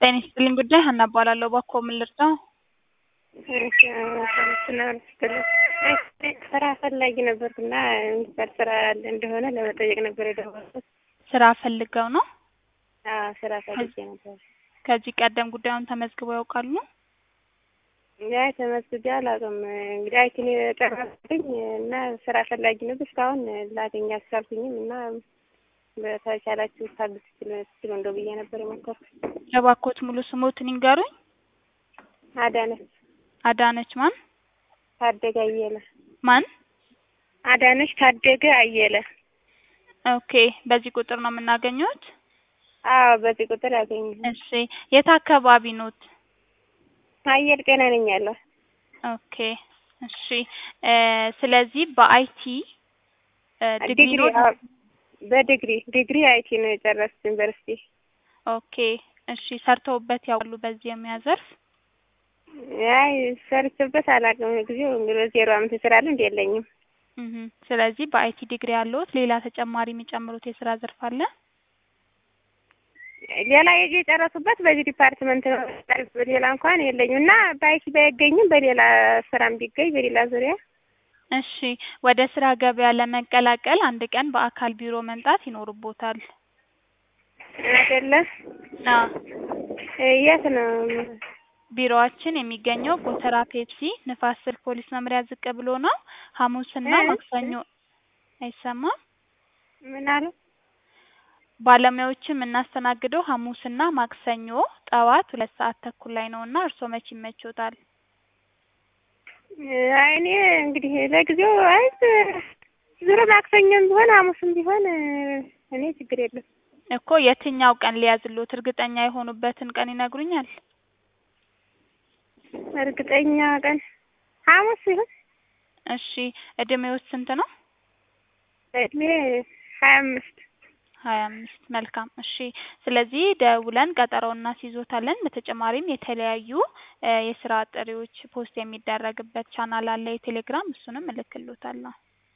ጤና ይስጥልኝ ጉዳይ ሀና እባላለሁ። እባክዎ ምን ልርዳው? ስራ ፈላጊ ነበርኩና የሚሰራ ስራ አለ እንደሆነ ለመጠየቅ ነበር የደወልኩት። ስራ ፈልገው ነው? አዎ ስራ ፈልጌ ነበር። ከዚህ ቀደም ጉዳዩን ተመዝግበው ያውቃሉ? ያ ተመዝግቤ አላውቅም። እንግዲህ አይቲን የጨረስኩኝ እና ስራ ፈላጊ ነበር። እስካሁን ላገኝ አልቻልኩኝም እና በተቻላችሁ ታግዙ ትችሉ እንደው ብዬ ነበር የሞከርኩት። እባክዎት ሙሉ ስሞትን ይንገሩኝ? አዳነች አዳነች ማን? ታደገ አየለ። ማን? አዳነች ታደገ አየለ። ኦኬ በዚህ ቁጥር ነው የምናገኘዎት? አዎ በዚህ ቁጥር ያገኙ። እሺ የት አካባቢ ኖት? አየር ጤና ነኝ ያለው። ኦኬ እሺ እ ስለዚህ በአይቲ ዲግሪ ዲግሪ ኖት? አዎ፣ በዲግሪ ዲግሪ አይቲ ነው የጨረስኩት ዩኒቨርሲቲ። ኦኬ እሺ ሰርተውበት ያውቃሉ በዚህ የሙያ ዘርፍ? አይ ሰርቼበት አላውቅም። ጊዜው እንግዲህ ዜሮ አመት ስራ ልምድ የለኝም። እህ ስለዚህ በአይቲ ዲግሪ ያለዎት ሌላ ተጨማሪ የሚጨምሩት የስራ ዘርፍ አለ? ሌላ የጄ የጨረሱበት በዚህ ዲፓርትመንት ነው። ሌላ እንኳን የለኝም እና በአይቲ ባይገኝም በሌላ ስራም ቢገኝ በሌላ ዙሪያ እሺ ወደ ስራ ገበያ ለመቀላቀል አንድ ቀን በአካል ቢሮ መምጣት ይኖርቦታል። አይደለ? አዎ የት ነው? ቢሮአችን የሚገኘው ጎተራ ፔፕሲ ንፋስ ስልክ ፖሊስ መምሪያ ዝቅ ብሎ ነው። ሐሙስና እ? ማክሰኞ አይሰማም? ምን አሉ? ባለሙያዎችን የምናስተናግደው ሐሙስና ማክሰኞ ጠዋት ሁለት ሰዓት ተኩል ላይ ነው እና እርስዎ መቼ ይመቾታል? አይ እኔ እንግዲህ ለጊዜው አይ ዙሮ ማክሰኞም ቢሆን ሐሙስም ቢሆን እኔ ችግር የለም። እኮ የትኛው ቀን ሊያዝልዎት እርግጠኛ የሆኑበትን ቀን ይነግሩኛል? እርግጠኛ ቀን ሐሙስ ይሁን። እሺ እድሜዎት ስንት ነው? እድሜ ሀያ አምስት ሀያ አምስት መልካም እሺ ስለዚህ ደውለን ቀጠሮ እናስይዞታለን በተጨማሪም የተለያዩ እ የስራ ጥሪዎች ፖስት የሚደረግበት ቻናል አለ የቴሌግራም እሱንም እልክልዎታለሁ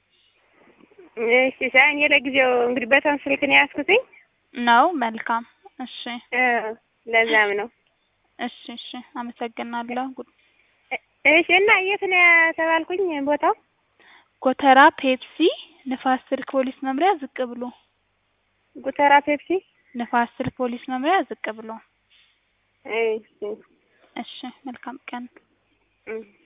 እሺ ሳይ እኔ ለጊዜው እንግዲህ በተን ስልክ ነው የያዝኩትኝ ነው መልካም እሺ እ ለዛም ነው እሺ እሺ አመሰግናለሁ ጉ- እሺ እና የት ነው የተባልኩኝ ቦታው ጎተራ ፔፕሲ ንፋስ ስልክ ፖሊስ መምሪያ ዝቅ ብሎ ጉተራ ፔፕሲ ንፋስ ስልክ ፖሊስ መምሪያ ዝቅ ብሎ እሺ እሺ መልካም ቀን እም